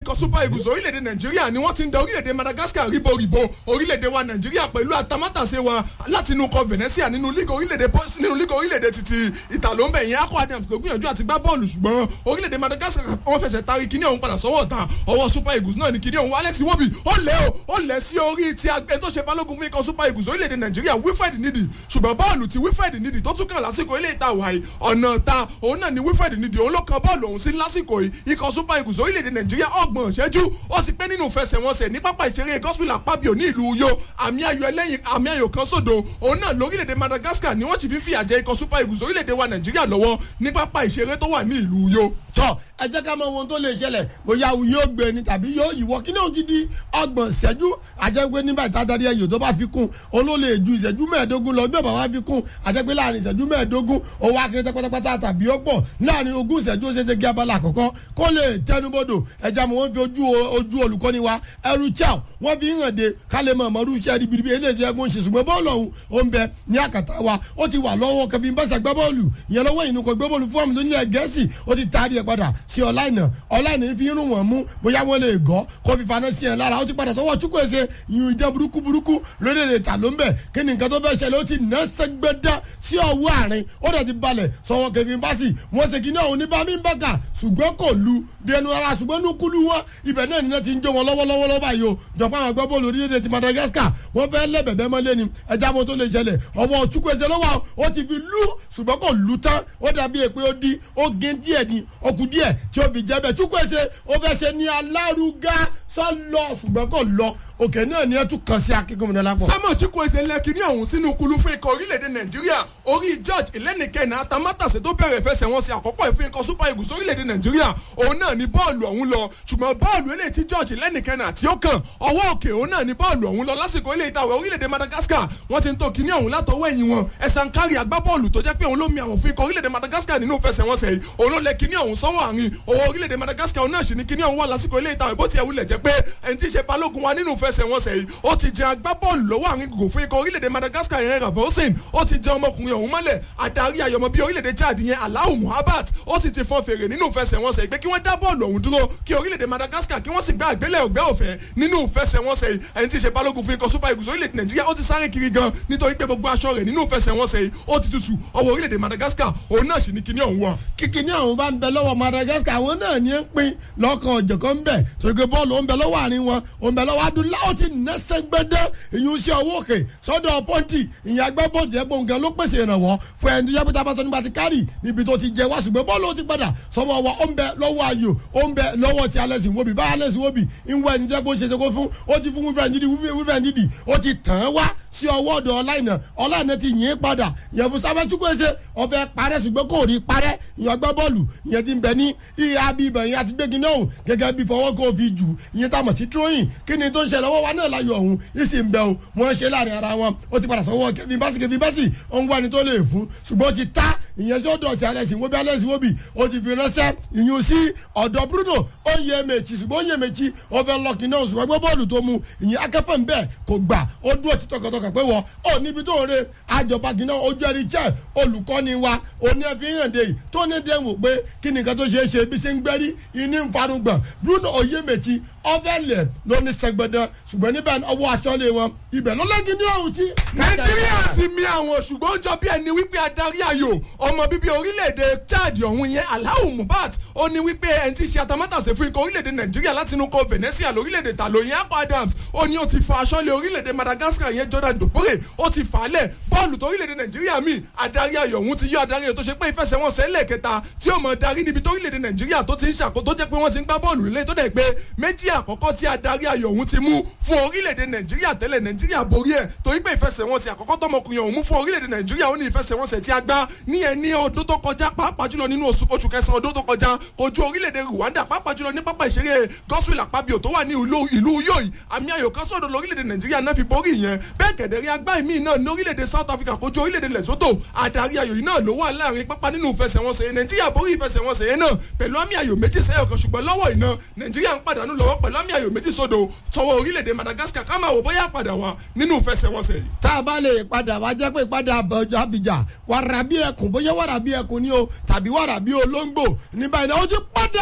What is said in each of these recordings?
ikọ̀ super eagles orílẹ̀-èdè nàìjíríà ni wọ́n ti ń da orílẹ̀-èdè madagascar ríboríbo orílẹ̀-èdè wa nàìjíríà pẹ̀lú atamátàsé wa láti inú kọ venetia nínú líga orílẹ̀-èdè nínú líga orílẹ̀-èdè títí ìtàlóńbẹ̀ yẹn akọ adams ló gbìyànjú àti gbá bọ́ọ̀lù ṣùgbọ́n orílẹ̀-èdè madagascar wọ́n fẹsẹ̀ tari kíní ọ̀hún padà sọ́wọ́ ta ọwọ́ super eagles náà ni kíní ọ̀hún alex iwobi ó lẹ́ o ó lẹ́ sí orí ti agbẹ́ tó ṣe balógun fún ikọ̀ super eagles orílẹ̀-èdè nàìjíríà wilfred nidi ṣùgbọ́n bọ́ọ̀lù ti wilfred nidi tó tún kàn lásìkò ilé ìta wàyí ọ̀nà ta òun náà ni wilfred nidi òun ló kan bọ́ọ̀lù ọ̀hún sí lásìkò yìí ikọ̀ super eagles orílẹ̀-èdè nàìjíríà ọgbọ̀n ṣẹ́jú ó ti pẹ́ nínú ìfẹsẹ̀wọnsẹ̀ ní pápá ìṣeré gospel àpábíò ní ìlú uyo àmì ayò ẹlẹ́yìn àmì ayò kan sódò òun náà lórílẹ̀‐èdè madagascar ni wọ́n ti fi fìyà jẹ ikọ̀ super eagles orílẹ̀‐èdè wa nàìjíríà lọ́wọ́ ní pápá ìṣeré tó wà ní ìlú uyo. tọ ẹ jẹ́ ká mọ ohun tó lè ṣẹlẹ̀ bóyá yóò gbé ni tàbí yóò yíwọ́ kí ni òun ti di ọgbọ̀n ìṣẹ́jú àjẹpé nígbà ìtàdárí ẹ̀yọ́ tó bá fi kún òun ló lè ju ìṣẹ́jú mẹ́ẹ̀ẹ́dógún lọ bí ọ̀bà wa fi kún àjẹpé láàrin ìṣẹ́jú mẹ́ẹ̀ẹ́dógún owó akérètẹ́ pátápátá tàbí ó pọ̀ láàrin ogún ìṣẹ́jú ó ṣe ṣe gé abala àkọ́kọ́ kó lè tẹnubodò ẹja mọ̀ wọ́n fi ojú ojú olùkọ́ni wa ẹrú chow wọ́n fi hàn de ká lè mọ̀ ọmọdún iṣẹ́ ribiribi eléyìí ẹgbẹ́ ń ṣe ṣùgbọ́n bọ́ọ̀lù ọ̀hún ó ń bẹ ní àkàtà wa ó ti wà lọ́wọ́ kẹfìn bẹ́sẹ̀ gbẹ́ bọ́ọ̀lù ìyẹn lọ́wọ́ ìnú kò gbé bọ́ọ̀lù fún ọmọ tó ní ẹ̀ gẹ̀ẹ́sì ó ti taari ẹ̀ padà sí ọ̀láìnà ọ̀láìnà fi irun wọn mú bóyá wọ́n lè gọ́ kó fi faná sí ẹ̀ lára ó ti padà sọ́wọ́ chukwueze ìyún ìjẹ́ burúkú burúkú lórílẹ̀ ta ló ń bẹ̀ kí ni nǹkan tó fẹ́ ṣẹlẹ̀ ó ti ná sẹ́gbẹ́dá sí ọwọ́ àárín ó dẹ̀ ti balẹ̀ sọ́wọ́ kẹfìn básì wọ́n ṣe kí ní ọ̀hún ní bá mi ń bàkà ṣùgbọ́n kò lu dẹnu ara ṣùgbọ́n ní kúlú wọn ibẹ̀ náà ní ti ń jó wọn lọ́wọ́lọ́wọ́ lọ́wọ́ báyìí o jọ̀pọ̀ àwọn agbábọ́ọ̀lù orílẹ̀-èdè ti madagascar wọ́n fẹ́ lẹ́bẹ̀bẹ́ mọ́lẹ́ ni ẹja mo tó lè ṣẹlẹ̀ ọwọ́ chukwueze lọ́wọ́ ó ti fi lú ṣùgbọ́n kò lu tán ó dàbí èpè ó di ó gé díẹ̀ ni ó kù díẹ̀ tí ó fi jẹ́ bẹ́ẹ̀ chukwueze ó fẹ́ ṣe ní alárugá sọ́lọ ṣùgbọ́n kò lọ òkè náà ni ẹ tún kàn sí akínkùnmí lápò. samuel chukwueze lẹ́kìnní ọ̀hún sínú kulu fún ikọ̀ orílẹ̀-èdè nàìjíríà orí george ìlẹ́nìkẹ́nà atamátàsé tó bẹ̀rẹ̀ ìfẹsẹ̀wọnsẹ̀ àkọ́kọ́ ìfún ikọ̀ super eagles orílẹ̀-èdè nàìjíríà òun náà ni bọ́ọ̀lù ọ̀hún lọ ṣùgbọ́n bọ́ọ̀lù eléyìí tí george ìlẹ́nìkẹ́nà tí ó kàn ọwọ́ òkè òun náà ni bọ́ọ̀lù ọ̀hún lọ lásìkò ilé ìtawẹ̀ orílẹ̀-èdè madagascar wọ́n ti ń tó kíní ọ̀hún látọwọ́ ẹ̀yìn wọn ẹ̀sán kárí agbábọ́ọ̀lù tó jẹ́ pé òun ló mi àwọn fún ikọ̀ orílẹ̀-èdè madagascar nínú ìfẹsẹ̀wọnsẹ̀ yìí òun ló lẹ kíní ọ̀hún sọ́wọ́ àárín owó orílẹ̀-èdè madagascar òun náà sì ní kíní ọ̀hún wà lásìkò ilé ìtawẹ̀ bó ti ẹ̀wù lẹ̀ jẹ́ pé ẹni tí í ṣe balógun wa nínú ìfẹsẹ̀wọnsẹ̀ yìí ó ti jẹ agbábọ́ọ̀lù lọ́wọ́ àárín gògùn fún ikọ̀ orílẹ̀-èdè madagascar yẹn rafosin ó ti jẹ ọmọkùnrin ọ̀hún mọ́lẹ̀ adarí ayọ̀mọ́ bíi orílẹ̀-èdè chad yẹn alahu muhabat ó sì ti fọn fèrè nínú ìfẹsẹ̀wọnsẹ̀ pé kí wọ́n dá bọ́ọ̀lù ọ̀hún dúró kí orílẹ̀-èdè madagascar kí wọ́n sì gbé àgbélẹ̀ ògbẹ́ òfẹ́ nínú ìfẹsẹ̀wọnsẹ̀ yìí ẹni tí í ṣe balógun fún ikọ̀ super eagles orílẹ̀-èdè nàìjíríà ó ti sáré kiri gan nítorí pé gbogbo aṣọ rẹ̀ nínú ìfẹsẹ̀wọnsẹ̀ yìí ó ti tutù ọwọ́ orílẹ̀-èdè madagascar òun náà sì ní kíní ọ̀hún wà. kíkiní ọ̀hún bá ń bẹ lọ́wọ́ madagascar àwọn náà ní ń pín lọ́kàn ọ̀jọ̀kan ń bẹ̀ torí pé bọ́ọ̀lù ó ń bẹ lọ́wọ́ àárín wọn ó ń bẹ lọ́wọ́ adúláwọ̀ ti nẹ́sẹ̀ gbẹ́dẹ́ ìyún sí ọwọ́ òkè sọ́dọ̀ pọ́ǹtì ìyẹn agbábọ́ọ̀lù jẹ́ gbọ̀ngàn ló pèsè ìrànwọ́ fún ẹni tó yẹ pété abáṣọ nígbà tí kárì níbi tó ti jẹ wá ṣùgbọ́n bọ́ọ̀lù ó ti padà sọ́wọ́ wa ó ń bẹ lọ́wọ́ ayò ó ń bẹ lọ́wọ́ ti alẹ́sìn wóbi bá alẹ́sìn wóbi ń wọ ẹni jẹ́ kó ṣe ṣe kó fún ó ti fún wífẹ́ ndídì wífẹ́ ndídì ó ti tàn án wá sí ọwọ́ ọ̀dọ̀ ọláìnà ọláìnà ti yìn padà ìyẹn fún sábẹ́ chukwueze ọbẹ̀ parẹ́ ṣùgbọ́n kò rí parẹ́ ìyẹn gbá bọ́ọ̀lù ìyẹn ti ń bẹ ní ìhà bí ibẹ̀ ìyẹn àti gbégi náà gẹ́gẹ́ bí fọwọ́ kó fi jù ìyẹn tá a mọ̀ sí tróyìn kí ni tó ń ṣẹlẹ̀ ọwọ́ wa náà láyọ̀ ọ̀hún ìsì ń bẹ o wọ́n ṣe láàrin ara wọn ó ti padà sọ́wọ́ kẹfìn básì kẹfìn básì ó ń wá ẹni tó lè fún ṣùgbọ́n ó ti ta ìyẹn sí ọ̀dọ̀ ti alẹ́sìn wóbi alẹ́sìn wóbi ó ti fi ránṣẹ́ ìyún sí ọ̀dọ̀ bruno ó yẹ mèjì ṣùgbọ́n ó yẹ mèjì ó fẹ́ lọ́ọ̀kì náà ṣùgbọ́n gbé bọ́ọ̀lù tó mu ìyẹn akẹ́pẹ́ ń bẹ̀ kò gbà ó dúró ti tọkàntọkàn pé wọ́n ó níbi tó ń re àjọba gíná ojú ẹ̀rí jẹ́ olùkọ́ni wa òní ẹ̀ fi hàn dé yìí tó ní dé wò pé kí nìkan tó ṣeé ṣe bí ṣe ń gbẹ́rí ìní ń farugbọ̀n bruno ó yẹ mèjì ọ̀fẹ́lẹ̀ ló ní sẹ́gbẹ̀dẹ̀ ṣùgbọ́n níbẹ̀ ọwọ́ aṣọ́lé wọn ibẹ̀ ló lẹ́gìn ní ọ̀hún sí. nàìjíríà ti mi àwọn ṣùgbọ́n ó jọ bí ẹni wípé adarí ayò ọmọ bíbí orílẹ̀-èdè chad ọ̀hún yẹn alahu mubat ó ní wípé ẹni tí ṣe atamátàsé fún ikọ̀ orílẹ̀-èdè nàìjíríà láti inú kọ venetia lórílẹ̀-èdè tàló yẹn akọ adams ó ní ó ti fa aṣọ́lé orílẹ̀-èdè madagascar yẹn jordan dopore ó ti fà á lẹ̀ bọ́ọ̀lù tó orílẹ̀-èdè nàìjíríà mi adarí ayò ọ̀hún ti yọ adarí ayò tó ṣe pé ìfẹsẹ̀wọnsẹ̀ lẹ́ẹ̀kẹta tí ó mọ̀ darí níbi tó orílẹ̀-èdè nàìjíríà tó ti ń ṣàkó tó jẹ́ pé wọ́n ti ń gbá bọ́ọ̀lù nílé tó dẹ̀ pé méjì àkọ́kọ́ tí adarí ayò ọ̀hún ti mú fún orílẹ̀-èdè nàìjíríà tẹ́lẹ̀ nàìjíríà borí ẹ̀ torí pé ìfẹsẹ̀wọnsẹ̀ àkọ́kọ́ tọmọkùnrin ọ̀hún mú fún orílẹ̀-èdè nàìjíríà ó ní ìfẹsẹ̀wọnsẹ̀ tí a gbá ní ẹ ní ọdún tó kọjá pàápàá jùlọ nínú oṣù oṣù kẹsàn-án ọdún tó kọjá kojú orílẹ̀-èdè rwanda pàápàá jùlọ ní pápá ìṣeré gospel àpábíò tó wà ní ìlú yóò àmì ayò kan sọ̀dọ̀ lórílẹ̀-èdè nàìjíríà náà fi borí yẹn bẹ́ẹ̀ kẹ̀dẹ̀rí agbá ìmí náà ní orílẹ̀-èdè south africa kojú orílẹ̀-èdè lesotho àdarí ayò yìí náà ló wà láàrin pápá nínú ìfẹsẹ̀wọnsẹ̀ yẹn nàìjíríà borí ìfẹsẹ̀wọnsẹ̀ yẹn náà pẹ̀lú àmì ayò méjì sẹ́yọ̀ kan ṣùgbọ́n lọ́wọ́ iná nàìjíríà ń pàdánù lọ́wọ́ pẹ̀lú àmì ayò méjì sódò tọwọ́ orílẹ̀-èdè madagascar ká máa wò bóyá padà wá nínú ìfẹsẹ̀wọnsẹ̀ yìí. tá a bá lè padà wá jẹ́ pé padà abidjan wàrà bí ẹkùn bóyá wàrà bí ẹkùn ni o tàbí wàrà bí olóńgbò ní báyìí náà ó ti padà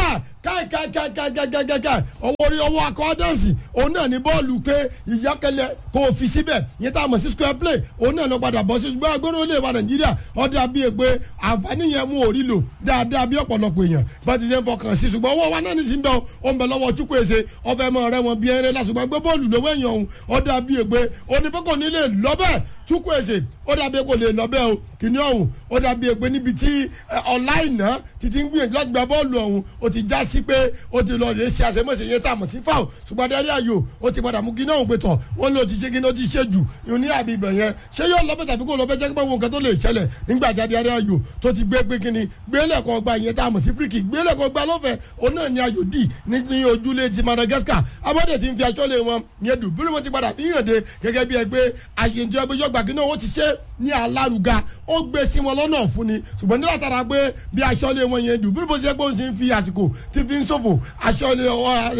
káìkáìkáìkáìkáìkáì ọwọ́ orí ọwọ́ akọ adams òun náà ní bọ́ọ̀lù pé ìyákẹ́lẹ́ kò fi síbẹ̀ yẹn tá a mọ̀ sí square play òun náà lọ padà bọ́ sí ṣùgbọ́n agbóró lè wa nàìjíríà ọ̀dà bíi ègbé àǹfààní yẹn mú orí lò dáadáa bí ọ̀pọ̀lọpọ̀ èèyàn bá ti ṣe ń fọkàn sí ṣùgbọ́n owó wa náà ní ti ń bẹ̀ ó ń bẹ lọ́wọ́ chukwueze ọ̀fẹ́ mọ̀ rẹ wọn bí ẹrẹ́ lásùgbọ́n gbé bọ́ọ̀lù lọ́wọ́ èèyàn òun ọ̀dà bíi ègbé onífẹ́kọ̀ nílé lọ́bẹ̀ chukwueze ó dàbí kò lè lọ́bẹ̀ o kìnìún ọ̀hún ó dàbí ègbé níbi tí ọ̀láìná títí ń gbìyànjú láti gba bọ́ọ̀lù ọ̀hún ó ti já sí pé ó ti lọ rèé ṣe àṣemọ́sẹ̀ yẹn tá a mọ̀ sí fáwọn ṣùgbọ́n adarí ayò ó ti padà mú kí náà ń pè tọ̀ wọ́n lò ti ṣe kí ní ó ti ṣe jù ìhun ní àbí ibẹ̀ yẹn ṣé yóò lọ́bẹ̀ tàbí kò lọ́bẹ̀ jẹ́ pé wọn nǹkan tó lè ṣẹlẹ̀ nígbà tí adarí ayò tó ti gbé pé kíni gbélẹ̀kọ̀ gba ìyẹn tá a mọ̀ sí fíríkì gbélẹ̀kọ̀ gba lọ́fẹ̀ẹ́ òun náà ni ayò dì ní ojúlé ti Madagascar abọ́dẹ̀ ti ń fi aṣọ lé wọn yẹn dùn bí wọ́n ti padà fi hàn dé gẹ́gẹ́ bí ẹgbẹ́ àṣeyìntì ẹgbẹ́ yọgbà kí náà ó ti ṣe ní alárùga ó gbé sí wọn lọ́nà fún ni ṣùgbọ́n nígbà tára pé bí aṣọ lé wọn yẹn dùn bí wọ́n ti ṣe pé òun ti ń fi àsìkò ti fi ń ṣòfò aṣọ lé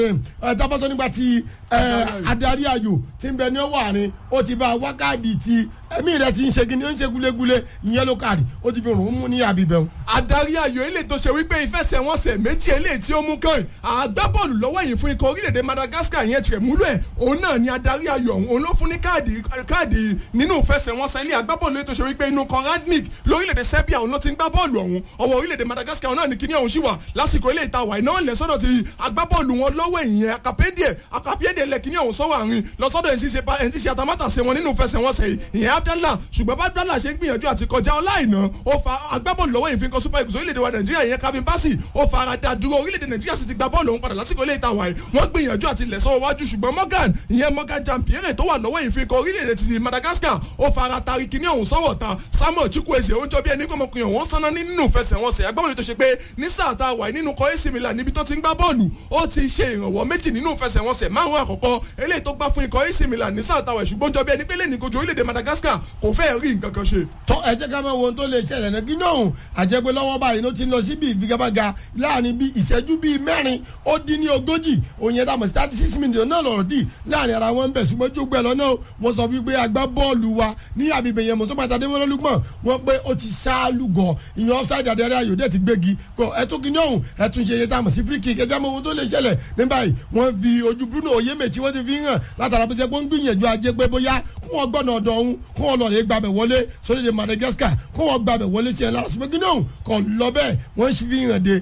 ọ tábàtọ́ nígbà tí adarí ayò ti ń bẹ ní ọwọ́ àárín ó ti bá wákàtí ti ẹ̀mí rẹ̀ ti ń ṣe kíni ó ń ṣe gúlégúlé ìyẹn ló káàdì ó ti fi rùn ún mú ní àbíbẹ̀ adarí ayò ilé tó ṣe wípé ìfẹsẹ̀wọnsẹ̀ méjì eléyìí tí ó mú kàn àgbábọ́ọ̀lù lọ́wọ́ yìí fún ikọ̀ orílẹ̀-èdè Madagascar yẹn tirẹ̀ múlò ẹ̀ òun náà ni adarí ayò ọ̀hún òun ló fún ní káàdì káàdì nínú ìfẹsẹ̀wọnsẹ̀ ilé àgbábọ́ọ̀lù ilé tó ṣe wípé inú Koradnik lórílẹ̀-èdè Serbia òun ló ti ń gbá bọ́ọ̀lù ọ̀hún ọwọ́ orílẹ̀-èdè Madagascar náà ni kíní ọ̀hún ṣì wà lásìkò ilé ìta wà iná lẹ̀ sọ́dọ̀ ti agbábọ́ọ̀lù wọn lọ́wọ́ ìyẹn akapẹ́ndẹ̀ akapẹ́ndẹ̀ lẹ̀ kíní ọ̀hún sọ́wọ́ àárín lọ́sọ́dọ̀ ẹ̀ ti ṣe àtàmátàsé wọn nínú ìfẹsẹ̀wọnsẹ̀ yìí ìyẹn Abdallah ṣùgbọ́n bá Abdallah ṣe ń gbìyànjú àti kọjá ọláìná ó fa agbábọ́ọ̀lù lọ́wọ́ ìfikọ́ super eagles orílẹ̀-èdè wa Nàìjíríà yẹn Calvin Bassey ó fa ara da dúró orílẹ̀-èdè Nàìjíríà sì ti gba bọ́ọ̀lù òun padà lásìkò ilé ìta wàyí wọ́n gbìyànjú àti lẹ̀ sọ́wọ́ wájú ṣùgbọ́n Morgan ìyẹn Morgan Jampiere tó wà lọ́wọ́ ìfikọ́ orílẹ̀-èdè ti Madagascar ó fa ara tari kíní ọ̀hún sọ́wọ́ ta Samuel Chukwueze ó jọ bí ẹni kọ́mọkùnrin ọ̀hún sanná nínú ìfẹsẹ̀wọnsẹ̀ agbábọ́ọ̀lù tó ṣe pé ní sáà tá a wà nínú kọ́ AC Milan níbi tó ti ń gbá bọ́ọ̀lù ó ti ṣe ìrànwọ́ méjì nínú ìfẹsẹ̀wọnsẹ̀ márùn-ún àkọ́kọ́ eléyìí tó gbá fún ikọ̀ AC Milan ní sáà tá a wà ṣùgbọ́n jọ bí ẹni pé lẹ́ni kojú orílẹ̀-èdè Madagascar kò fẹ́ rí nǹkan kan ṣe. tọ́ ẹ jẹ́ ká máa wo ohun tó lè ṣẹlẹ̀ náà gíná òun àjẹpẹ́ lọ́wọ́ báyìí ló ti ń lọ sí bíi ìfigagbága láàrin bíi ìṣẹ́jú bíi mẹ́rin ó dín ní ogójì òun yẹn dàmọ̀ sí thirty six minutes náà lọ̀rọ̀ dì láàrin ara wọn ń bẹ̀ ṣùgbọ́n jó gbẹ lọ́nà wọn sọ wípé agbá bọ́ọ̀lù wa ní àbíbẹ̀ yẹn mọ̀sọ́ pàtàkì adémọ́lólúgbọ̀n wọn pé ó ti ṣáálùgọ̀ ìyẹn offside àdẹ́rẹ́ ayò dẹ̀ ti gbégi kọ ẹtún kìíní ọ̀hún ẹtún ṣe iye tá a mọ̀ sí free kick ẹjẹ́ mọ ohun tó lè ṣẹlẹ̀ ní báyìí wọ́n fi ojú Bruno Oyèmẹ̀chí wọ́n ti fi hàn látara bó ṣe pé ó ń gbìyànjú ajé pé bóyá kó wọ́n gbọ́nà ọ̀dọ̀ ọ̀hún kó wọ́n lọ rè gbàbẹ̀ wọlé sórílẹ̀ Madagascar kó wọ́n gbàbẹ̀ wọlé sí ẹ̀ lára ṣùgbọ́n kìíní ọ̀hún kọ̀ lọ bẹ́ẹ̀ wọ́n fi hàn dé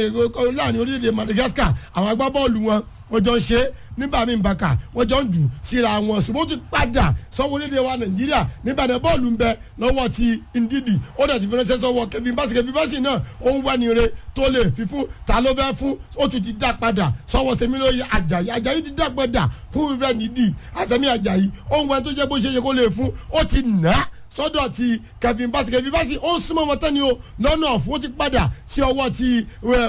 láàrin orílẹ̀ Madagascar àwọn agbábọ́ọ̀lù wọn wọ́n jọ ń ṣe nígbà míì bàkà wọ́n jọ ń jù síra wọn ṣùgbọ́n ó ti padà sọ́wọ́ orílẹ̀ wa nàìjíríà nígbà náà bọ́ọ̀lù ń bẹ lọ́wọ́ ti ndidi ó dẹ̀ ti fi ránṣẹ́ sọ́wọ́ kẹfì báṣì kẹfì báṣì náà ó ń wẹ́ni re tó lè fi fún ta ló fẹ́ fún ó tún ti dá padà sọ́wọ́ sẹ́mílóye àjàyí àjàyí ti dá padà fún rẹ̀ nídìí àsẹ́mi àjàyí ó ń wẹ́n tó jẹ́ bó ṣe yẹ kó lè fún ó ti nà á sọ́dọ̀ ti kevin basi kevin basi ó ń súnmọ́ wọn tán ni o lọ́nà ọ̀fun ó ti padà sí ọwọ́ ti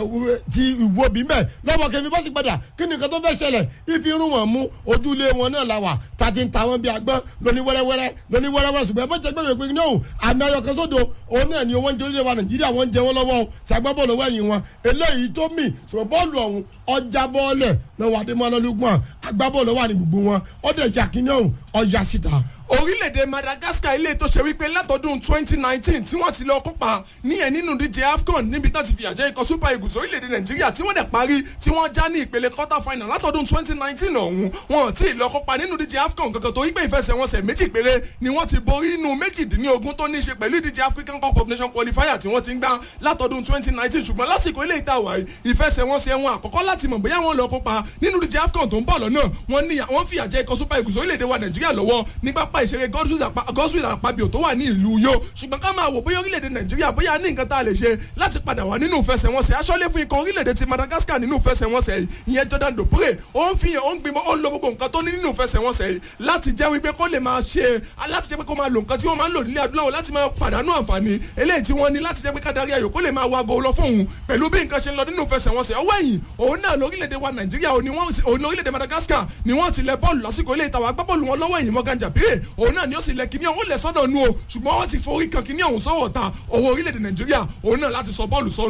ti ìwòbí mẹ́ lọ́wọ́ kevin basi padà kí ni nǹkan tó fẹ́ ṣẹlẹ̀ ìfi irun wọn mú ojúlé wọn náà la wà tàti ń ta wọn bí agbọ́n lóní wẹ́rẹ́wẹ́rẹ́ lóní wẹ́rẹ́wẹ́rẹ́ ṣùgbọ́n ẹ̀fọ́ jẹ́ gbẹ̀gbẹ̀ pé náà àmì ayọ̀kan sódò òun náà ni wọ́n ń jẹ́ orílẹ̀ wa nàìjíríà wọ́n ń jẹ wọ́n lọ́wọ́ tí agbá bọ́ọ̀lù lọ́wọ́ ẹ̀yìn wọn eléyìí tó mì ṣùgbọ́n bọ́ọ̀lù ọ̀hún ọjà bọ́ọ̀lẹ̀ lọ́wọ́ adémọ́lọ́lùgbọ̀n agbábọ́ọ̀lù wà ní gbogbo wọn ọ̀dẹ̀ yàkínní ọ̀hún ọjà síta orílẹ̀-èdè Madagascar ilé tó ṣe wípé látọdún 2019 tí wọ́n ti lọ kópa níyẹn nínú díje AFCON níbi tó ti fìyà jẹ ikọ̀ Super Eagles orílẹ̀-èdè Nàìjíríà tí wọ́n dẹ̀ parí tí wọ́n já ní ìpele quarter final látọdún 2019 ọ̀hún wọn ti lọ kópa nínú díje AFCON kankan tó wípé ìfẹsẹ̀wọnsẹ̀ méjì péré ni wọ́n ti borí nínú méjìdínlógún tó ní í ṣe pẹ̀lú ìdíje African Cup of Nations qualifier tí wọ́n ti ń gbá látọdún 2019 ṣùgbọ́n lásìkò ilé ìta wáyé ìfẹsẹ̀wọnsẹ̀ wọn àkọ́kọ́ láti mọ̀ bóyá wọ́n lọ kópa nínú díje AFCON tó ń bọ̀ lọ́nà wọ́n fìyà jẹ ikọ̀ Super Eagles orílẹ̀-èdè wa Nàìjíríà lọ́wọ́ ní pápá ìṣeré Godwin gọ́sùwìlì àpabio tó wà ní ìlú yó ṣùgbọ́n ká máa wò bóyá orílẹ̀-èdè nàìjíríà bóyá ní nǹkan tá a lè ṣe láti padà wá nínú ìfẹsẹ̀wọnsẹ̀ aṣọ́lé fún ikọ̀ orílẹ̀-èdè ti madagascar nínú ìfẹsẹ̀wọnsẹ̀ yìí ìyẹn jordan dopre ó ń fihàn ó ń gbìmọ̀ ó ń lo gbogbo nǹkan tó ní nínú ìfẹsẹ̀wọnsẹ̀ yìí láti jẹ́ wípé kó lè máa ṣe láti jẹ́ pé kó máa lo nǹkan tí wọ́n máa ń lò nílẹ̀ adúláwọ̀ láti máa pàdánù àǹfààní eléyìí tí wọ́n ní láti jẹ́ pé kádàrí ayò kó lè máa wago lọ fóun pẹ̀lú bí nǹkan ṣe ń lọ nínú ìfẹsẹ̀wọnsẹ̀ ọwọ́ ẹ̀yìn òun náà lórílẹ̀‐èdè wa nàìjíríà òun lórílẹ̀‐èdè madagascar ni wọ́n ti lẹ bọ́ọ̀lù lásìkò ilé ìtawà agbábọ́ọ̀lù wọn lọ́wọ́ ẹ̀yìn Morgan Jabire òun náà ni ó sì lẹ kíní ọ̀hún lẹ̀ sọ́dọ̀ nu o ṣùgbọ́n wọ́n ti forí kan kíní ọ̀hún sọ́wọ́ ta owó orílẹ̀-èdè nàìjíríà òun náà láti sọ bọ́ọ̀lù sọ́nu báyìí.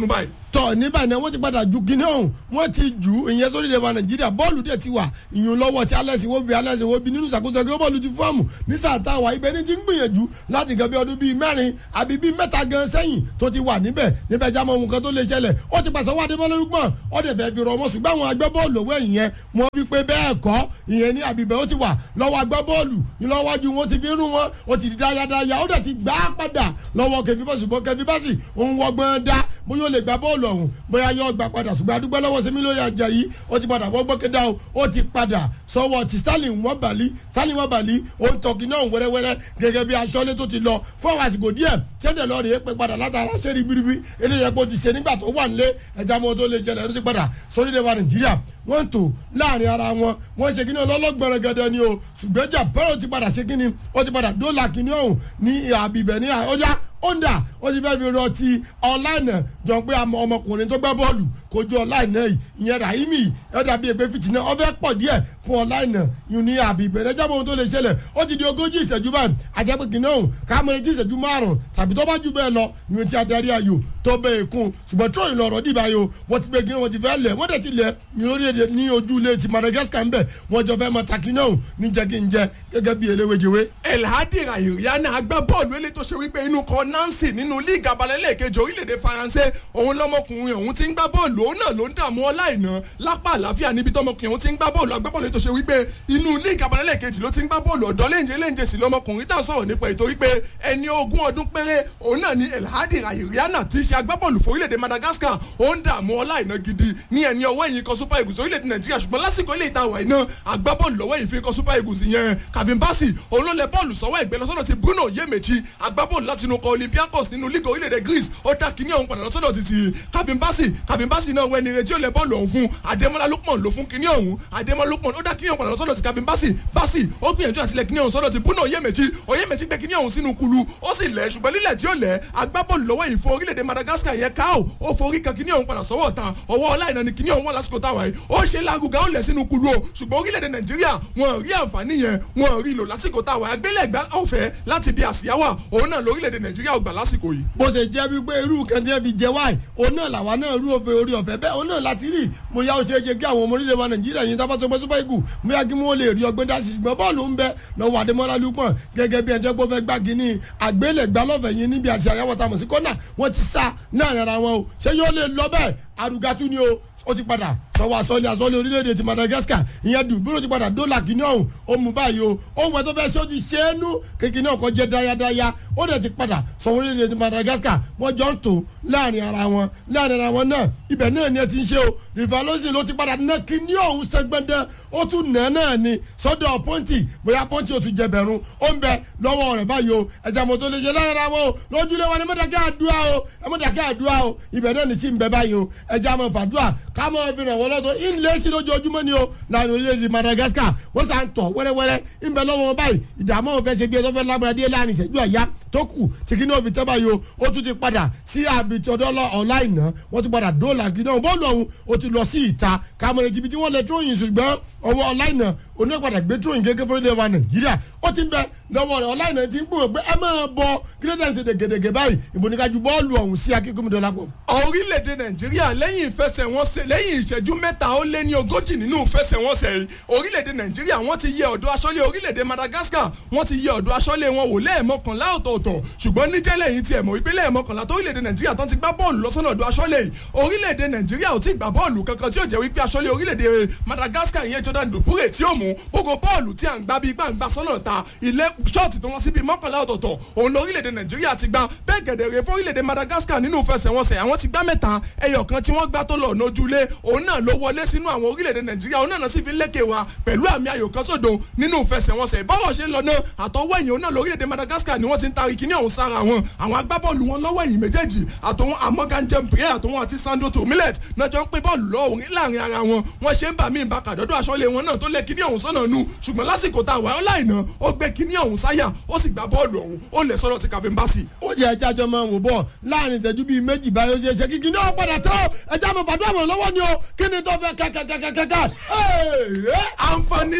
tọ̀ níbà náà wọ́n ti padà ju kíní ọ̀hún wọ́n ti jù ú ìyẹn sórí ìdẹ̀wà nàìjíríà bọ́ọ̀lù dẹ̀ ti wà ìyún lọ́wọ́ tí alẹ́ sí wọ́n bí alẹ́ sí wọ́n bí nínú ìṣàkóso ẹgbẹ́ bọ́ọ̀lù ti fọ́ọ̀mù ní sàtà wà ibẹ̀ ní ti ń gbìyànjú láti gan bí ọdún bíi mẹ́rin àbí bíi mẹ́ta gan sẹ́yìn tó ti wà níbẹ̀ níbẹ̀ já mọ́ ohun kan tó lè ṣẹlẹ̀ ó ti pàṣẹ wá adébọ́lórúgbọ̀n ó dẹ̀ fẹ́ fi rọ ọmọ ṣùgbọ́n àwọn agbábọ́ọ̀lù òwe ìyẹn wọ́n fi pé bẹ́ẹ̀ kọ́ ìyẹn ní àbíbẹ̀ ó ti wà lọ́wọ́ agbábọ́ọ̀lù ìlọ́wájú wọn ti fi rún wọn ó ti di dáyadáya ó dẹ̀ ti gbá padà lọ́wọ́ kẹfí bọ́ọ̀sì bọ́ kẹfí bọ́ọ̀sì òun wọgbọ́n dá bóyá ó lè gbá bọ́ọ̀lù ọ̀hún bóyá yóò gbà padà ṣùgbọ́n adúgbò lọ́wọ́ sẹ́mi ló yà jẹ́ yìí ó ti padà wọ́n gbọ́kẹ́dá o ó ti padà sọ́wọ́ ti Stanley wọ́n bàlí Stanley wọ́n bàlí ó ń tọ́kì náà wẹ́rẹ́wẹ́rẹ́ gẹ́gẹ́ bí aṣọ́lé tó ti lọ fún àwọn àsìkò díẹ̀ tẹ́lẹ̀ lọ rèé pé padà látara ṣé ribiribi eléyẹ kó ti ṣe nígbà tó wà nílé ẹja mọ́ tó lè ṣẹlẹ̀ ló ti padà sórí ìdẹ́wà Nàìjíríà wọ́n ń tò láàrin ara wọn wọ́n ṣe kíní ọlọ́gbọ̀nrẹ̀ gẹ́gẹ́ ni o ṣùgbọ́n jà bẹ́rẹ̀ ti padà ṣe kíní ó ti padà dóòlà kíní ọ̀hún ní àbíbẹ̀ ní ọjà onda ó ti fẹ́ fi rọ ti ọ̀lànà jọ pé ọmọkùnrin tó gbá bọ́ọ̀lù kojú ọ̀lànà yìí ìyẹn Rahimi ẹ̀ dàbí ẹgbẹ́ fìtínà ọ fẹ́ pọ̀ díẹ̀ fún ọ̀lànà yìí ní àbí ìbẹ̀rẹ̀ jábọ̀ ohun tó lè ṣẹlẹ̀ ó ti di ogójì ìṣẹ́jú báyìí àjẹpẹ́ kìnìún ọ̀hún kámẹ́rẹ́ tí ìṣẹ́jú márùn tàbí tó bá jù bẹ́ẹ̀ lọ ìwé tí adarí ayò tó bẹ́ẹ̀ kún ṣùgbọ́n tó ìlọrọ̀ dìbà yìí o wọ́n ti gbé kí wọ́n ti fẹ́ lẹ̀ wọ́n dẹ̀ ti lẹ̀ ní orílẹ̀-èdè ní ojú ilé ti Madagascar ńbẹ̀ wọ́n jọ fẹ́ mọ takínà ọ̀hún ní jẹ́ kí n jẹ gẹ́gẹ́ bí eléwéjewé. elhadi rayiriana agbábọ́ọ̀lù eléyìí tó ṣe wípé inú kan nancy nínú líìgì abalẹ́lẹ̀ kejì orílẹ̀-èdè faransé òun lọ́mọkùnrin òun ti ń gbá bọ́ọ̀lù òun náà ló ń dààmú ọláìná lápá àlàáfíà níbi tọmọkùnrin òun ti ń gbá bọ́ọ̀lù agbábọ́ọ̀lù tó ṣe wípé inú líìgì abalẹ́lẹ̀ kejì ló ti ń gbá bọ́ọ̀lù ọ̀dọ́ léńjẹ léńjẹ sí lọ́mọkùnrin tá à ń sọ̀rọ̀ nípa ètò wípé ẹni ogún ọdún péré òun náà ni elhadi rayiriana ti ṣe agbábọ́ọ̀lù fún orílẹ̀-èdè madagascar ó ń dààmú ọláìná gidi ní ẹni ọwọ́ ẹ̀yìn kan super eagles orílẹ̀-èdè nàìjíríà ṣùgbọ́n lásìkò ilé ìtawà iná agbábọ́ọ̀lù lọ́wọ́ ẹ̀yìn fi kan super eagles yẹn kavin bassi òun ló lẹ bọ́ọ̀lù sọ́wọ́ ẹ̀gbẹ́ lọ́sọ̀dọ̀ ti bruno yemechi agbábọ́ọ̀lù láti inú kọ olympiacos nínú lígà orílẹ̀-èdè greece ó dá kíní ọ̀hún padà lọ́sọ̀dọ̀ ti ti kavin bassi kavin bassi náà wẹ́ni retí ó lẹ bọ́ọ̀lù ọ̀hún fún ademola lukman ló fún kíní ọ̀hún ademola lukman ó dá kíní ọ̀hún padà lọ́sọ̀dọ̀ ti kavin bassi bassi ó gbìyànjú àtìlẹ̀ kíní ọ̀hún sọ́dọ̀ ti bruno yemechi oyemechi gbé kíní ọ̀hún sínú kulu ó sì lẹ̀ ṣùgbọ́n lílẹ̀ tí ó lẹ̀ agbábọ́ọ̀lù lọ́wọ́ yìí fún orílẹ̀-èdè madagascar yẹn káò ó forí kan kíní ọ̀hún padà sọ́wọ́ ta ọwọ́ ọláìná ni kíní ọ̀hún wà lásìkò táwa yìí ó ṣe lágùgà ó lẹ̀ sínú kulu o ṣùgbọ́n orílẹ̀-èdè nàìjíríà wọn rí àǹfààní yẹn wọn rí lò lásìkò táwa agbélẹ̀gbá ọ̀fẹ́ láti bí àsíáwà òun náà lórílẹ̀-èdè nàìjíríà ò gbà lásìkò yìí. bó ṣe jẹ́ wípé irú kan tí wọ́n fi jẹ wáì òun náà làwa náà rú òfin orí ọ̀fẹ́ bẹ́ẹ̀ òun náà láti rí mo yá o ṣe é ṣe kí àwọn ọmọ orílẹ̀ wa nàìjíríà yìí tábà sọpẹ́ super eagle mo yá kí wọ́n lè rí ọgbẹ́ dá sí ṣùgbọ́n bọ́ọ̀lù ń bẹ lọ́wọ́ adémọ́lá lukman gẹ́gẹ́ bí ẹjẹ́ gbọ́fẹ́ gbá kínní àgbélẹ̀gbá lọ́fẹ̀ẹ́ yìí níbi àṣà àyàwó tamọ̀ sí kọ́nà wọ́n ti sá náà rárá wọn o ṣé yóò lè lọ bẹ́ẹ̀ arugatu ni o ó ti padà sọwọ́ asọ́lé asọ́lé orílẹ̀-èdè ti Madagascar ìyẹn dùbúrò ti padà dọ́là kìíní ọ̀hún ó mú báyìí o ohun ẹ̀ tó fẹ́ ṣe ó ti ṣe é nú kékeré náà kọ́ jẹ́ dáyadáya ó dẹ̀ ti padà sọwọ́ orílẹ̀-èdè ti Madagascar wọ́n jọ ń tò láàrin ara wọn láàrin ara wọn náà ibẹ̀ náà ni ẹ ti ń ṣe o rivalosi ló ti padà ná kìíní ọ̀hún sẹ́gbẹ́ndẹ́ ó tún nà náà ni sọ́dọ̀ pọ́ǹtì bóyá pọ́ǹtì ó tún jẹ bẹ̀rún ó ń bẹ lọ́wọ́ rẹ̀ báyìí o ẹ̀jẹ̀ mọ́tò lè ṣe láàrin ara wọn o lójúlé wọn ni mọ́tàkẹ́ àdúrà o mọ́tàkẹ́ àdúrà o ibẹ̀ náà ni sí ń bẹ báyìí o ẹ̀jẹ̀ àmọ́ fàdúrà kámọ́ fi ràn wọ́n lọ́tọ̀ ilé sí lójoojúmọ́ ni o láàrin orílẹ̀-èdè Madagascar wọ́n sàn tọ̀ wẹ́rẹ́wẹ́rẹ́ ń bẹ lọ́wọ́ wọn báyìí ìdààmú òun fẹ́ ṣe bí ẹ tó fẹ́ lágbára díẹ̀ láàrin ìṣẹ́jú àyá tó kù tí kí ní òfin tẹ́ báyìí o ó tún ti padà sí àbìtì ọ̀dọ́ ọ̀láìná wọ́n ti padà dóòlà kí náà bọ́ọ̀lù ọ̀hún ó ti lọ sí ìta kàmọ́lẹ̀ tìbí tí wọ́n lẹ tróyìn ṣùgbọ́n ọwọ́ ọ̀láìná onípadà gbé tróyìn gẹ́gẹ́ fúnlẹ̀ wa Nàìjíríà ó ti ń bẹ lọ́wọ́ rẹ̀ ọ̀láìná ti ń gbìmọ̀ pé ẹ máa bọ kílódé ṣe dègèdègè báyìí ìbòníkàjú bọ́ọ̀lù ọ̀hún sí akíkúmídọ́lá pọ̀. orílẹ̀-èdè Nàìjíríà lẹ́yìn ìfẹsẹ̀wọnsẹ̀ lẹ́yìn ìṣẹ́jú mẹ́ta ó lé ní ogójì nínú ìfẹsẹ̀wọnsẹ̀ yìí orílẹ̀-èdè Nàìjíríà wọ́n ti yẹ ọ̀dọ́ aṣọ́lé orílẹ̀-èdè Madagascar wọ́n ti yẹ ọ̀dọ́ aṣọ́lé wọn wò lẹ́ẹ̀mọkànlá ọ̀tọ̀ọ̀tọ̀ ṣùgbọ́n níjẹ́lẹ̀ yìí tiẹ̀ mọ̀ wípé lẹ́ẹ̀mọkànlá tó orílẹ̀-èdè Nàìjíríà tán ti gbá bọ́ọ̀lù lọ́sọ̀nà ọ̀dọ́ aṣọ́lé yìí orílẹ̀-èdè Nàìjíríà ò tí ì gbá bọ́ọ̀lù kankan tí ó jẹ́ wípé aṣọ́lé orílẹ̀-èdè Madagascar yẹn Jordan Dupure tí ó mú gbogbo bọ́ọ̀lù tí à ń gbá bíi gbàǹgbà sọ́nà ta ilé ṣọ́ọ̀tì tó wọ́n sí bíi mọ́kànlá ọ̀tọ̀ọ̀tọ̀ òun lọ orílẹ̀-èdè Nàìjíríà ti gbá bẹ́ẹ̀ gẹ̀dẹ̀rẹ̀ fún orílẹ̀-èdè Madagascar nínú ìfẹsẹ̀wọnsẹ̀ àwọn ti gbá mẹ́ta ẹyọ kan tí wọ́n gbá tó lọ nójúlé òun náà ló wọlé sínú àwọn orílẹ̀-èdè Nàìjíríà òun náà sì fi lékè wa pẹ̀lú àmì ayò kan sódò nínú ìfẹsẹ̀wọnsẹ̀ bọ́wọ̀ ṣe ń lọ náà àtọwọ́ ẹ̀yìn òun náà lórílẹ̀-èdè Madagascar ni wọ́n ti ń tari kíní ọ̀hún sára wọn àwọn agbábọ́ọ̀lù wọn lọ́wọ́ ẹ̀yìn méjèèjì àtọwọn Morgan Jempre àtọwọn àti Sandro Tomilet náà jọ ń pín bọ́ọ̀lù lọ́wọ́ láàrin ara wọn wọ́n ṣe ń bà mí ìbáka dọ́dọ̀ aṣọ́lé wọn náà tó lé kíní ọ̀hún sọ́nà nu ṣùgbọ́n lásìkò tá a wà ọ́láìná ó gbé kíní ọ̀hún sáyà ó sì gbá bọ́ọ̀lù ọ̀hún ó lè sọ́dọ̀ ti Kevin Bassey. ó yẹ ẹja jọ máa wò bọ láàrin ìṣẹ́jú bíi méjì báyọ̀ ṣe ṣe kíkì náà padà tó ẹja mọ̀ fàdúrà mọ̀ lọ́wọ́ ni o kí ni tó fẹ́ kẹ́kẹ́kẹ́kẹ́kẹ́. àǹfààní lágbà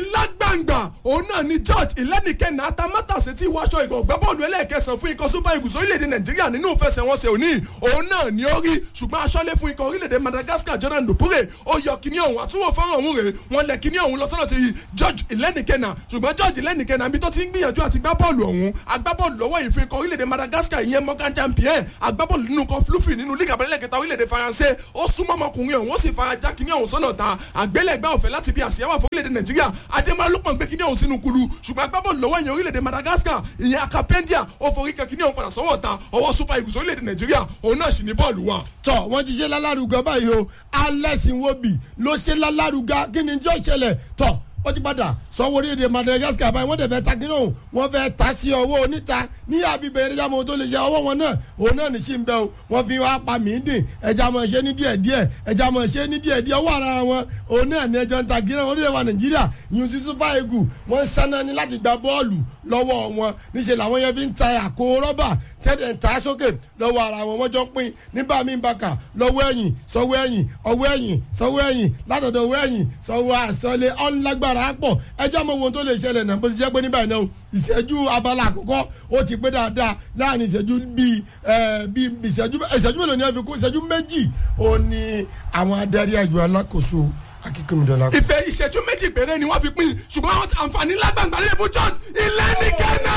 lágbàǹgbà òun náà ni george ìlẹ́nìkẹ́nà atamátàsí tí wáṣọ ìgbọ̀gbẹ́ bọ́ọ̀lù ẹlẹ́ẹ̀kẹsàn fún ikọ̀ super eagles orílẹ̀-èdè nàìjíríà nínú ìfẹsẹ̀wọnsẹ̀ òní òun náà ni ó rí ṣùgbọ́n aṣọ́lé fún ikọ̀ orílẹ̀-èdè madagascar jordan dupure ó yọ kíní ọ̀hún àtúwò fọ́nrán ọ̀hún rè wọ́n lẹ̀ kíní ọ̀hún lọ sọ́dọ̀ ti george ìlẹ́nìkẹ́nà ṣùgbọ́n george ìlẹ́nìkẹ́nà ibi tó ti ń gbìyànjú àti gbá bọ́ọ̀lù ọ̀hún agbábọ́ọ̀lù lọ́wọ́ yìí fún ikọ̀ orílẹ̀-èdè madagascar ìyẹn morgan champion agbábọ́ọ̀lù nínú kan fluffy nínú líga abẹ́lẹ̀ kẹta orílẹ̀-èdè faransé ó súnmọ́ ọmọkùnrin ọ̀hún ó sì fara já kíní ọ̀hún sọ́nà ta àgbélẹ̀gbẹ́ ọ̀fẹ́ láti bí àsíá wà fún orílẹ̀-èdè nàìjíríà adémọ́lá ló pọ̀ ń gbé kíní ọ̀hún sínú kulu ṣùgbọ́n agbábọ́ọ̀lù lọ́wọ́ ìyẹn orílẹ̀-èdè madagascar ìyẹn akapendia ó forí kan kíní ọ̀hún padà sọ́wọ́ ta ọwọ́ super eagles orílẹ̀-èdè nàìjíríà òun náà sì ní bọ́ọ̀lù wa. tọ wọn ti ṣe lálárugà báyìí o alex nwobi ló ṣe lálárugà kí ni jọ́ ṣẹlẹ̀ tọ ó ti padà sanwó orílẹ̀-èdè madagascar báyìí wọ́n dẹ̀ fẹ́ ta kí náà wọ́n fẹ́ ta sí ọwọ́ oníta ní àbíbẹ̀ eré jámọ́ tó lè ṣe ọwọ́ wọn náà òun náà ní sí ń bẹ o wọ́n fi wá pa mí dìn ẹja mọ̀ ṣe ní díẹ̀ díẹ̀ ẹja mọ̀ ṣe ní díẹ̀ díẹ̀ ọwọ́ ara wọn òun náà ní ẹjọ́ ń ta kí náà orílẹ̀ wa nàìjíríà yìí ti super eagle wọ́n sáná ní láti gba bọ́ọ̀lù lọ́wọ́ wọn níṣẹ́ làwọn yẹn fi ń ta àkó rọ́bà tẹ́lẹ̀ ń ta sókè lọ́wọ́ ara wọn wọ́n jọ pín nígbà mí bàkà lọ́wọ́ ẹ̀yìn sọ́wọ́ ẹ̀yìn ọwọ́ ẹ̀yìn sọ́wọ́ ẹ̀yìn látọ̀dọ̀ ọwọ́ ẹ̀yìn sọ́wọ́ àsọlé ọ̀nlágbára pọ̀ ẹjẹ́ mọ̀ ohun tó lè ṣẹlẹ̀ náà bó ti jẹ́ pé níbàyìí náà ìṣẹ́jú abala àkọ́kọ́ ó ti pé dáadáa láàrin ìṣẹ́jú bíi bíi ìṣẹ́jú ìṣẹ́jú mélòó ni wọ́n fi kó ìṣẹ́jú méjì ó ní àwọn adarí àjọ alákòóso akíkúnmídọ́lá. ìfẹ́ ìṣẹ́jú méjì péré ni wọ́n fi pín ṣùgbọ́n àwọn àǹfààní lágbàǹgbà lè fún george ìlẹ́nìkẹ́nà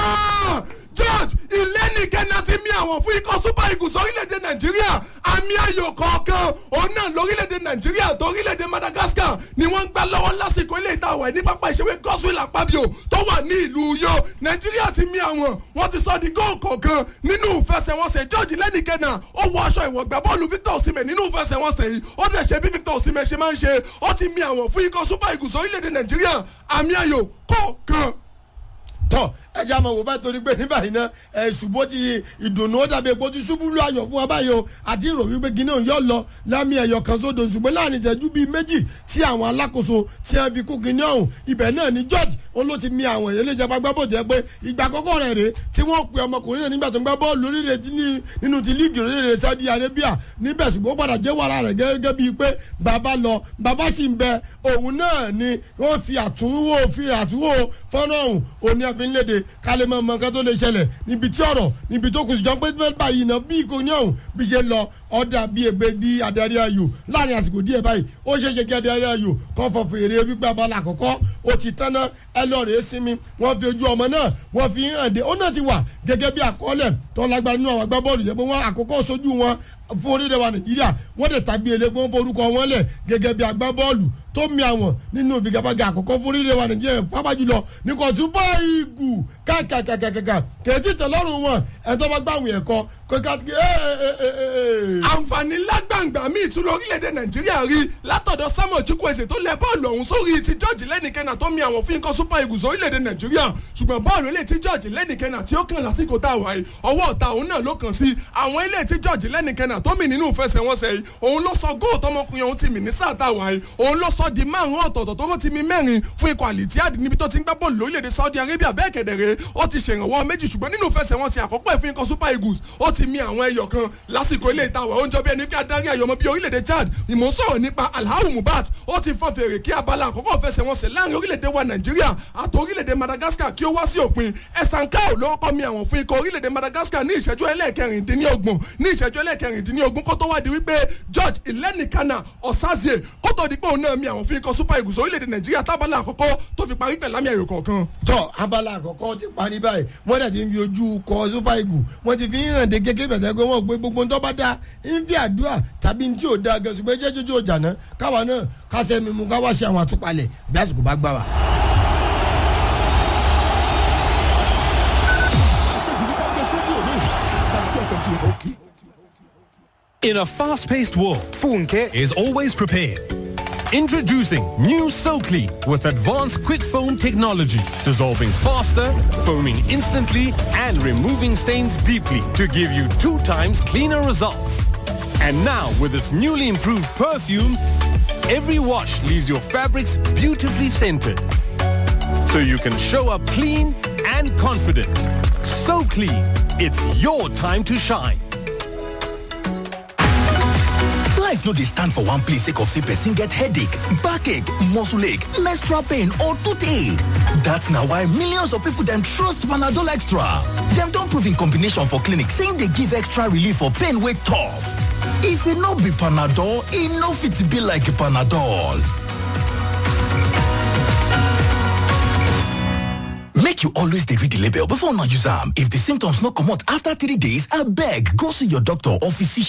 george ìlẹ́nìkẹ́nà ti mi àwọn fún ikọ̀ super eagles orílẹ̀-èdè nàìjíríà àmì ayò kọ̀ọ̀kan òun náà lórílẹ̀-èdè nàìjíríà tó orílẹ̀-èdè madagascar ni wọ́n ń gbá lọ́wọ́ lásìkò ilé ìta àwẹ̀ ní pápá ìṣeré gospel àpábíò tó wà ní ìlú yó nàìjíríà ti mi àwọn wọ́n ti sọ di góò kọ̀ọ̀kan nínú ìfẹsẹ̀wọnsẹ̀ george ìlẹ́nìkẹ́nà ó wọ aṣọ ìwọ̀gbà bọ́ọ̀lù victor osimhen nínú ìfẹsẹ̀wọnsẹ̀ yìí ó dẹ̀ ṣe bí victor osimhen ṣe máa ń ṣe ó ti mi àwọn fún ikọ̀ super eagles orílẹ̀-èdè nàìjíríà àmì ayò kọ̀ọ̀kan tọ ẹjẹ àmọ wò bá torí pé ní báyìí náà ẹ ṣùgbọ́n ti ìdùnnú ó dàbí epo ti ṣubú lu ayọ̀ fún wa báyìí o àti ìrò wípé gíní òun yọ lọ lámì ẹ̀yọ̀ kan sódò ṣùgbọ́n láàrin ìṣẹ́jú bíi méjì tí àwọn alákòóso tí wọ́n fi kú gíní ọ̀hún ibẹ̀ náà ní george òun ló ti mi àwọn èyí lè jẹ́ gbàgbọ́ bò jẹ́ pé ìgbà àkọ́kọ́ rẹ̀ rèé tí wọ́n pe ọmọkùnrin náà nígbà tó ń gbá bọ́ọ̀lù lórílẹ̀ nínú ti líìgì orílẹ̀ saudi arabia níbẹ̀ ṣùgbọ́n ó padà jẹ́ wàrà rẹ̀ gẹ́gẹ́ bíi pé bàbá lọ bàbá sì ń bẹ òun náà ni wọ́n fi àtúnwò fi àtúnwò fọ́nà ọ̀hún òní àfi ń léde kálí mọ ọmọ nǹkan tó lè ṣẹlẹ̀ níbi tí ọ̀rọ̀ níbi tó kù sí jọ pé báyìí náà bí kò ní ọ̀hún bí ṣe lọ ọ̀dà bíi ègbé bí adarí ayò láàrin àsìkò díẹ̀ báyìí ó ṣe é ṣe kí adarí ayò kọ́ fọ fèrè wípé abala àkọ́kọ́ ó ti tán ná ẹ lọ rèé sinmi wọ́n fi ojú ọmọ náà wọ́n fi hàn dé ó náà ti wà gẹ́gẹ́ bí àkọọ́lẹ̀ tó lágbára nínú àwọn agbábọ́ọ̀lù jẹ́ pé wọ́n àkọ́kọ́ sojú wọn fún orílẹ̀ wa nàìjíríà wọ́n dẹ̀ tàbí eléegun forúkọ wọn lẹ̀ gẹ́gẹ́ bí agbábọ́ọ̀lù tó mi àwọn nínú ìfigagbága àkọ́kọ́ fún orílẹ̀ wa nàìjíríà pápá jùlọ ní kò tún bá ìgù kàkàkàkàkà kèéjì tẹ̀lọ́rùn wọn ẹ̀tọ́ bá gbàwìn ẹ̀kọ́ kókàtí àǹfààní lágbàǹgbà míì tún lórílẹ̀‐èdè nàìjíríà rí látọ̀dọ̀ samuel chukwueze tó lẹ bọ́ọ̀lù ọ̀hún sórí ti george lẹ́nìkẹ́nà tó mi àwọn fún ikọ̀ super eagles orílẹ̀‐èdè nàìjíríà ṣùgbọ́n bọ́ọ̀lù ilé tí george lẹ́nìkẹ́nà tí ó kàn lásìkò tá a wà yìí ọwọ́ ọ̀tá òun náà ló kàn sí àwọn ilé tí george lẹ́nìkẹ́nà tó mi nínú ìfẹsẹ̀wọnsẹ̀ yìí òun ló sọ góò tọmọkùnrin òun ti mì ní sáà tá a wà yìí òun ló sọ di márùn ọ̀tọ̀ọ̀tọ̀ tó ti mi mẹ́rin fún ikọ̀ àlìtíàdì níbi tó ti ń gbá bọ́ọ̀lù lórílẹ̀‐èdè saudi arabia bẹ́ẹ̀ kẹ̀dẹ̀rẹ́ ó ti ṣèrànwọ́ méjì ṣùgbọ́n nínú ìfẹsẹ̀wọnsẹ̀ àkọ́kọ́ ìfún ikọ̀ super eagles ó ti mi àwọn ẹyọ kan lásìkò ilé ìtawọ̀ oúnjẹ bí ẹni pé adarí àyọmọ bíi orílẹ̀-èdè chad ìmọ̀ sọ̀rọ̀ nípa alhau mubat ó ti fọ́n fèrè kí abala àkọ́kọ́ fẹsẹ̀wọnsẹ̀ láàrin orílẹ̀-èdè wa nàìjíríà àti orílẹ̀-èdè madagascar kí ó wá sí òpin ẹ̀sánkáò ló kọ́ mi àwọn fún ikọ̀ orílẹ̀-èdè madagascar ní ìṣẹ́jú ẹlẹ́ẹ̀kẹrìndínlọ́gbọ̀n ní ìṣẹ́jú ẹlẹ́ẹ̀kẹrìndínlọ́gbọ̀n kó tó wá di wípé george ìlẹ́nìkanà ọ̀sázie kó tó di pé òun náà mi àwọn fún ikọ̀ super eagles orílẹ̀-èdè nàìjíríà tábàlà àkọ́kọ́ tó fi parí pẹ̀lámì ayò kọ̀ọ̀kan. tọ abala àkọ́kọ́ ti parí báyìí wọ́n dẹ̀ ti ń fi ojú kọ super eagles wọ́n ti fi ń hàn dé kékeré bẹ̀tẹ̀ pé wọ́n gbé gbogbo tó bá dá ń fi àdúrà tàbí tí ò da gan ṣùgbọ́n jẹ́ jójó ọjà náà káwa náà kásẹ̀ mímu káwa ṣe àwọn àtúpalẹ̀ bí àsìkò bá gbà wá. In a fast paced world, Funke is always prepared. Introducing new SoClean with advanced quick foam technology, dissolving faster, foaming instantly, and removing stains deeply to give you two times cleaner results. And now, with its newly improved perfume, every wash leaves your fabrics beautifully scented. So you can show up clean and confident. So clean, it's your time to shine. life no dey stand for one place sake of say person get headache backache muscle ache menstrual pain or toothache dat na why millions of people dem trust panadol extra dem don prove im combination for clinic say im dey give extra relief for pain wey tough if e no be panadol e no fit be like panadol make you always dey read di label before una use am if di symptoms no comot afta three days abeg go see your doctor or physician